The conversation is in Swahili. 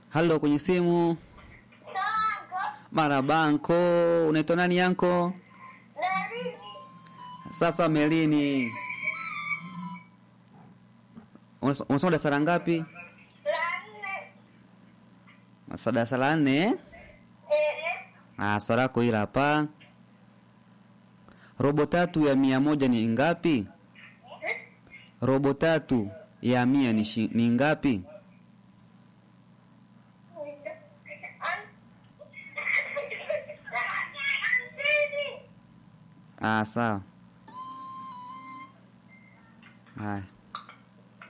Halo, kwenye simu. Marabanko, unaitwa nani yanko? Sasa Melini, Unas- unasoma darasa la ngapi? Masa darasa la nne eh? Ah, swali lako hili hapa. Robo tatu ya mia moja ni ngapi? Robo tatu ya mia ni, shi, ni ngapi? Ah, sawa. Haya.